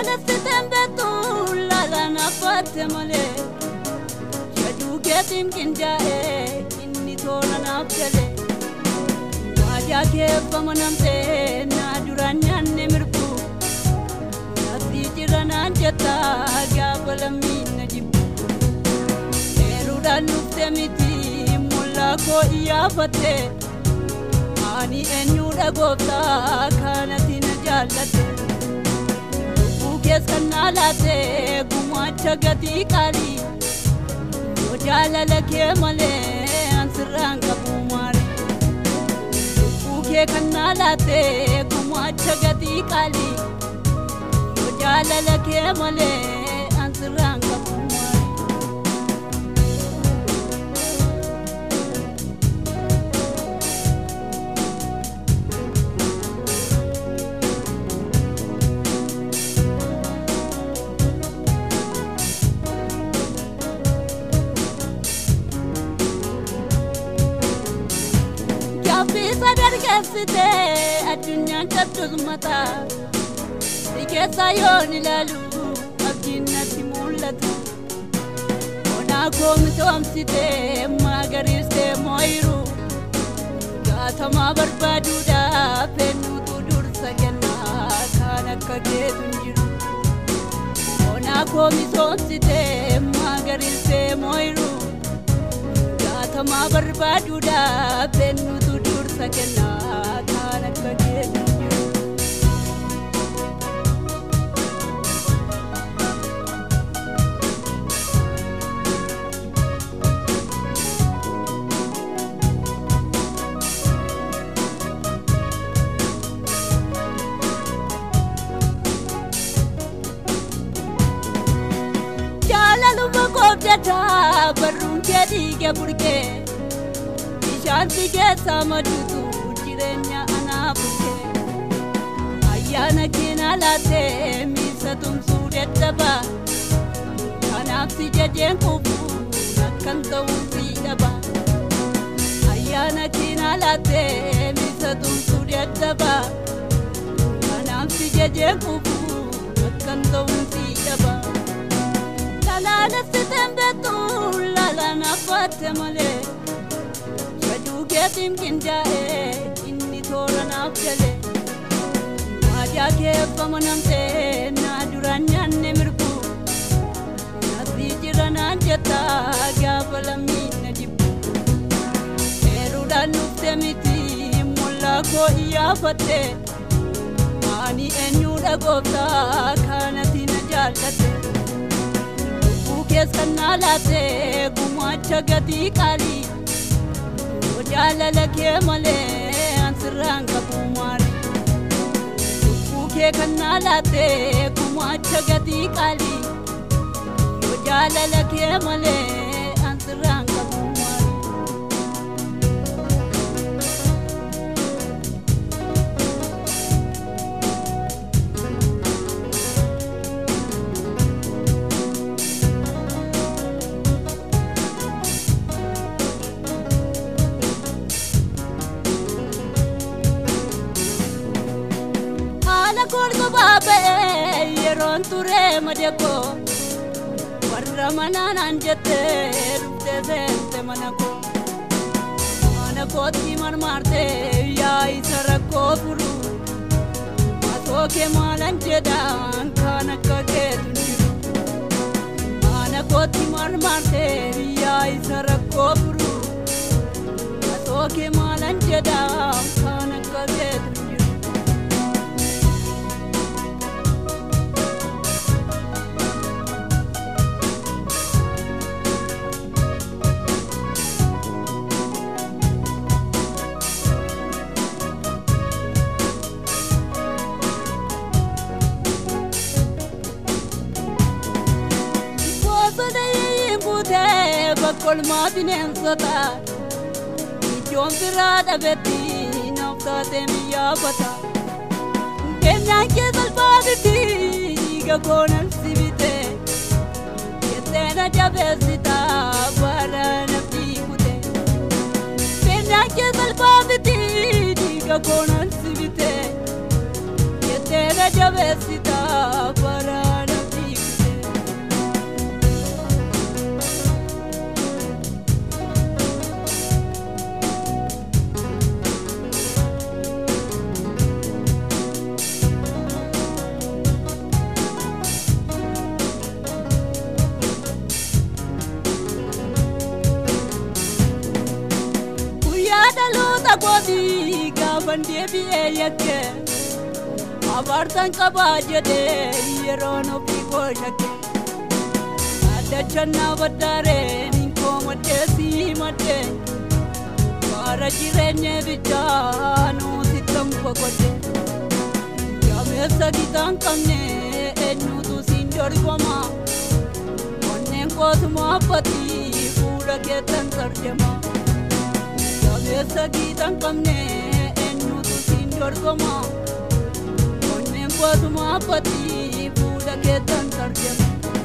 Lalaalessiteen beektu laalaan abbaate malee Jajuu keetiin qindaa'ee inni toora naaf galee Waadaa keeffama namtee naa duraan nyaanne mirgu Nafti jira naan jettaa gaafa lammiin na jibbu Eeruudhaan dhuftee miti mullaa koo iyyaafatte Ani eenyudha gooftaa kanatti na jaallatte Lubbuu kees kan naa laatte gumaacha gatii qaalii Yoo jaalala kee malee an sirraan qabu maali Lubbuu kee kan naa laatte gumaacha gatii qaalii Yoo jaalala kee malee an sirraan qabu maali Gaaffisa dargassite addunyaan qabdus mataa Si keessa yoon ilaalu abdiin natti mul'atu Onaa koo misoomsite magariiste mooyiru Gaatamaa barbaaduudhaaf eenyutu dursa kennaa kan akka keetu hin jiru Onaa koo misoomsite magariiste mooyiru Gaatamaa barbaaduudhaaf eenyutu dursa kennaa kan akka keetu hin jiru Jaalaluma koobdataa barruun kee dhiiga burqee Bishaan si keessa maduutu jireenya anaa burqee Ayyaana keenaa laattee miisa tumsuu dadhabaa Kanaaf si jajeen kufu akkan ta'uun si dhaba Ayyaana keenaa laattee miisa tumsuu dadhabaa Kanaaf si jajeen kufu akkan ta'uun si dhaba Lalaalessiteen beektu laalaan abbaate malee Jajuu keetiin qindaa'ee inni toora naaf galee Waadaa keeffama namtee naa duraan nyaanne mirgu Nafti jira naan jettaa gaafa lammiin na jibbu Eeruudhaan dhuftee miti mullaa koo iyyaafatte Ani eenyudha gooftaa kanatti na jaallatte Lubbuu kees kan naa laatte gumaacha gatii qaalii Yoo jaalala kee malee an sirraan qabu maali Lubbuu kee kan naa laatte gumaacha gatii qaalii Yoo jaalala kee malee an sirraan qabu maali haala golga baaba'ee yeroon turee madekoo warra manaan jettee dhuftee seente mana koo mana kootti marmaartee yaa isa rakkoo furu matoo kee maalan jedhaan kan akka keetu hin jiru mana kootti marmaartee yaa isa rakkoo furu matoo kee maalan jedhaan kan akka keetu hin jiru Bosona yimbutee bakkolmaa bineensota iddoon biraa dhabetti naaf taatee miyyaafata. Keenyaan kee salphaa miti dhiiga koonan si bite jettee na jabeessita bara nafti kute. Keenyaan kee salphaa miti dhiiga koonan si bite jettee na jabeessita bara deebi'ee yakke abaartan qabaa jedhee yeroon ofii koo shakke addachannaa baddaareen hin koomadhee sii maddee bara jireenya bichaa nuti kan boqodhe gameessa gitaan qabne eenyutu siin dorgoma onneen kootuma abbatii fuula keettan sarjama gameessa gitaan qabne eenyutu siin dorgoma onneen kootuma abbatii fuula keettan sarjama.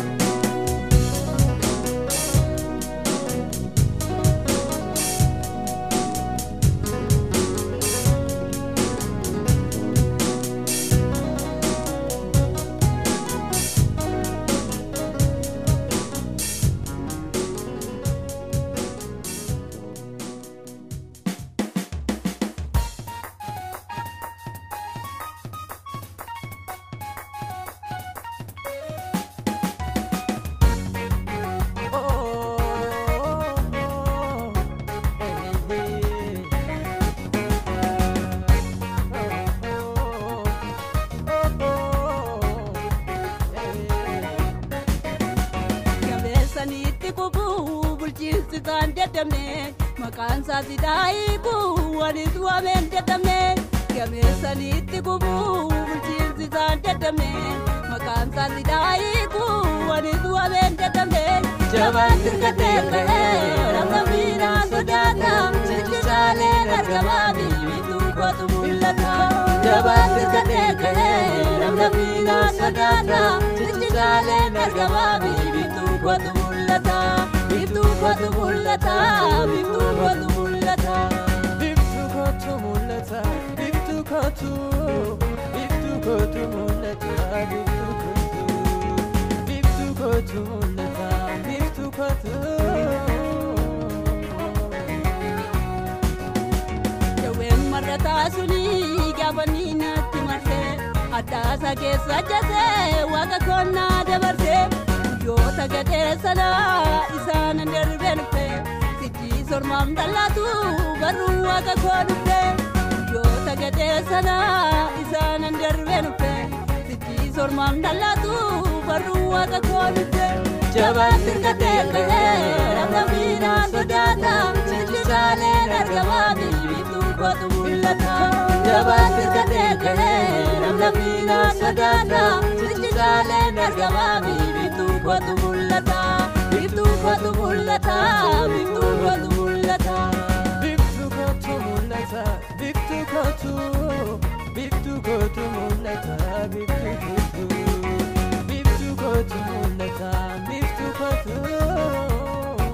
Gabeessaniitti kubuu bulchiinsi isaan jedhamne maqaan isaa sidaayikuu wanis waameen jedhamne gabeessaniitti kubuu bulchiinsi isaan jedhamne maqaan isaa sidaayikuu wanis waameen jedhamne jabaan dirqatee ka'ee nama miidhaa sodaata ciccitaaleen argamaa biibituu kootu mul'ata jabaan dirqatee ka'ee nama miidhaa sodaata ciccitaaleen argamaa biibituu kootu mul'ata biiftuu kootu mul'ata biiftuu kootu mul'ata. Biftu kootu mul'ata, biftu kootu, biftu kootu mul'ata, biftu kootu, biftu kootu mul'ata, biftu kootu. Dawween marrataa suni gaafanii natti marsee addaasa keessa jatee waaqa konnaa dabarsee guyyoota gadhee sanaa isaan darbee dhufe sichi sormaam dhallaatu barruu waaqa koo dhufe guyyoota gadhee sanaa isaan darbee dhufe sichi sormaam dhallaatu barruu waaqa koo dhufe. Jabaan dirqatee ka'ee nama miidhaa sodaata ciccitaaleen argamaa biiftuu kootu mul'ata. Jabaan dirqatee ka'ee nama miidhaa sodaata ciccitaaleen argamaa biiftuu kootu mul'ata. Biiftuu kootu mul'ata. Biiftuu kootu mul'ata. Biftu kootu mul'ata, biftu kootu, biftu kootu mul'ata, biftu kootu, biftu kootu mul'ata, biftu kootu.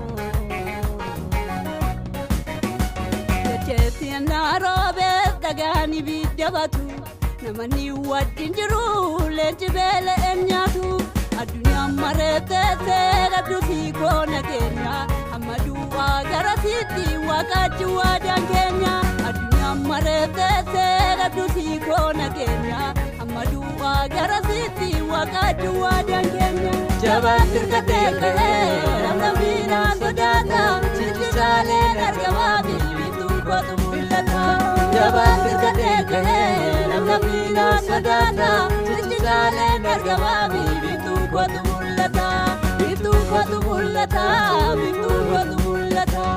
Jecheetti ennaa roobees dhagaan ibidda batu namanni wajjin jiru leenci beela'een nyaatu addunyaan mareetteessee dhabdu siikoo nageenya amma duwwaa garasiitti waaqaachi waadaan keenya addunyaan mareetteessee dhabdu siikoo nageenya amma duwwaa garasiitti waaqaachi waadaan keenya. Jabaan dirqatee ka'ee nama miidhaa sodaata ciccitaaleen argamaa biiftuu kootu mul'ata. Jabaan dirqatee ka'ee nama miidhaa sodaata ciccitaaleen argamaa biiftuu kootu mul'ata. Biiftuu kootu mul'ata. Biiftuu kootu mul'ata.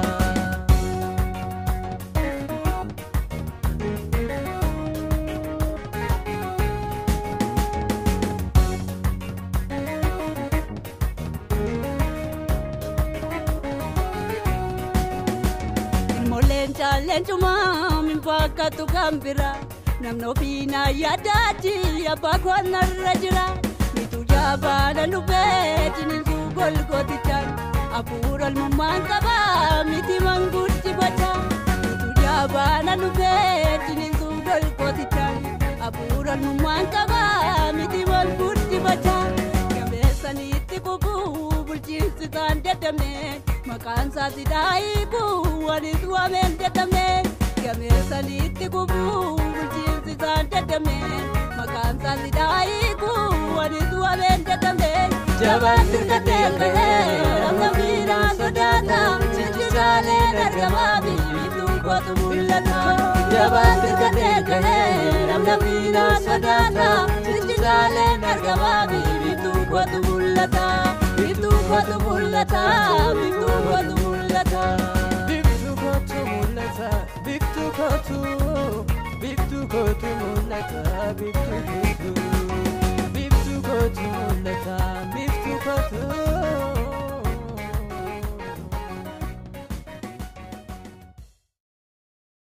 Ilmooleen caalleen cumaa min fakkaatu kan bira namni ofiinaa yaadaachi abbaa koonarra jira mitu jaabaana lubee ciniinsuu golgootichaan hafuura ilmummaan qabaa miti manguutti bacha mitu jaabaana lubee ciniinsuu golgootichaan hafuura ilmummaan qabaa miti manguutti bacha gameessaniitti kubuu bulchiinsi isaan dadhabne maqaan isaa sidaayikuu wanis waameen dadhabne gameessaniitti kubuu bulchiinsi isaan dadhabne maqaan isaa sidaayikuu wanis waameen dadhabne jabaan dirqatee ka'ee nama miidhaa sodaata ciccitaaleen argamaa biiftuu kootu mul'ata Arrabaan birgadee gahee namna miinaa sodaata Ciccitaaleen argamaa biiftuu kootu mul'ata Biiftuu kootu mul'ata biiftuu kootu mul'ata. Biftu kootu mul'ata, biftu kootu, biftu kootu mul'ata, biftu kootu, biftu kootu mul'ata, biftu kootu.